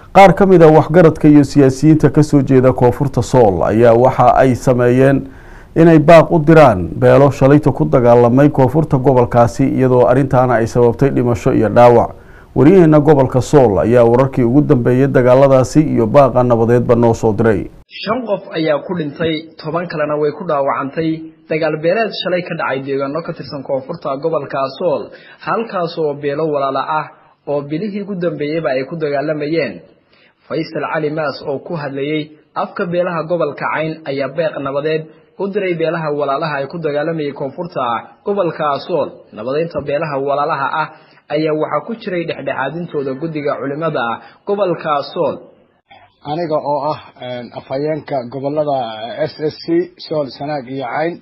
qaar ka mid a waxgaradka iyo siyaasiyiinta kasoo jeeda koonfurta sool ayaa waxa ay sameeyeen inay baaq u diraan beelo shalayta ku dagaalamay koonfurta gobolkaasi iyadoo arrintaana ay sababtay dhimasho iyo dhaawac wariyaheena gobolka sool ayaa wararkii ugu dambeeyay dagaaladaasi iyo baaqa nabadeedba noo soo diray shan qof ayaa ku dhintay toban kalena way ku dhaawacantay dagaal beeleed shalay ka dhacay deegaano ka tirsan koonfurta gobolka sool halkaas oo beelo walaala ah oo bilihii ugu dambeeyeyba ay ku dagaalamayeen faysal cali maas oo ku hadlayey afka beelaha gobolka cayn ayaa beeq nabadeed u diray beelaha walaalaha ay ku dagaalamayay koonfurta gobolka sool nabadeynta beelaha walaalaha ah ayaa waxaa ku jiray dhexdhexaadintooda guddiga culimada gobolka sool aniga oo ah afhayeenka gobolada s s c sool sanaag iyo cayn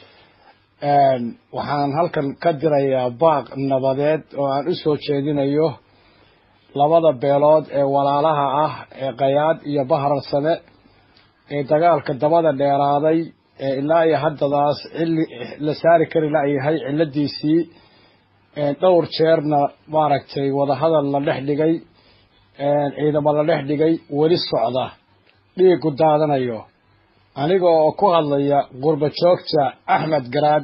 waxaan halkan ka dirayaa baaq nabadeed oo aan u soo jeedinayo labada beelood ee walaalaha ah ee qayaad iyo bahrarsame ee dagaalka dabada dheeraaday ee ilaa iyo haddadaas cili la saari kari layahay ciladiisii dhowr jeerna maaragtay wadahadal la dhex dhigay ciidamo la dhex dhigay weli socda dhiigu daadanayo aniga oo ku hadlaya qurba joogta axmed garaad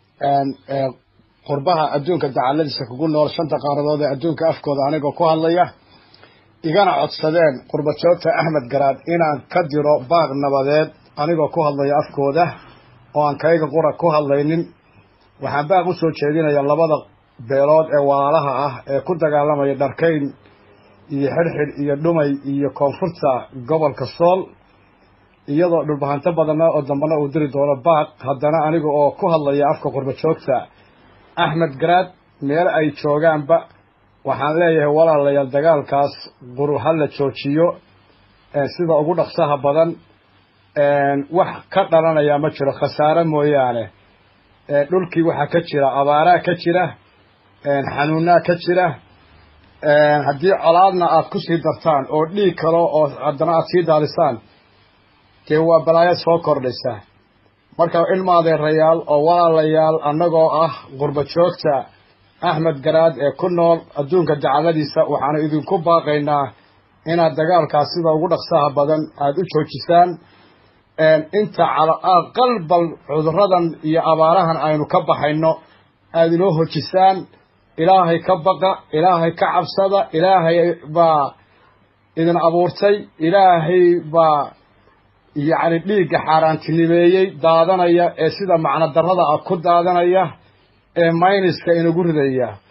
qurbaha adduunka dacaladiisa kugu nool shanta qaaradood ee adduunka afkooda anigoo ku hadlaya igana codsadeen qurba joogta axmed garaad inaan ka diro baaq nabadeed anigoo ku hadlaya afkooda oo aan kayga qura ku hadlaynin waxaan baaq usoo jeedinaya labada beelood ee walaalaha ah ee ku dagaalamaya dharkayn iyo xidhxidh iyo dhumay iyo koonfurta gobolka sool iyadoo dhulbahanto badana oo dambana uu diri doono baaq haddana aniga oo ku hadlaya afka qurba joogta axmed garaad meel ay joogaanba waxaan leeyahay walaalayaal dagaalkaas quru ha la joojiyo sida ugu dhaqsaha badan wax ka dhalanayaa ma jiro khasaare mooyaane dhulkii waxaa ka jira abaaraa ka jira xanuunaa ka jira haddii colaadna aad ku sii dartaan oo dhiig kalo oo haddana aad sii daalisaan dee waa balaayo soo kordhaysa marka ilmaadeerayaal oo walaalayaal annagoo ah qurba joogta axmed garaad ee ku nool adduunka dacaladiisa waxaanu idinku baaqaynaa inaad dagaalkaas sida ugu dhaqsaha badan aada u joojisaan inta aqal bal cuduradan iyo abaarahan aynu ka baxayno aada inoo hojisaan ilaahay ka baqa ilaahay ka cabsada ilaahay baa idin abuurtay ilaahay baa yacni dhiigga xaaraantinimeeyey daadanaya ee sida macno darrada ah ku daadanaya ee mayniska inagu ridaya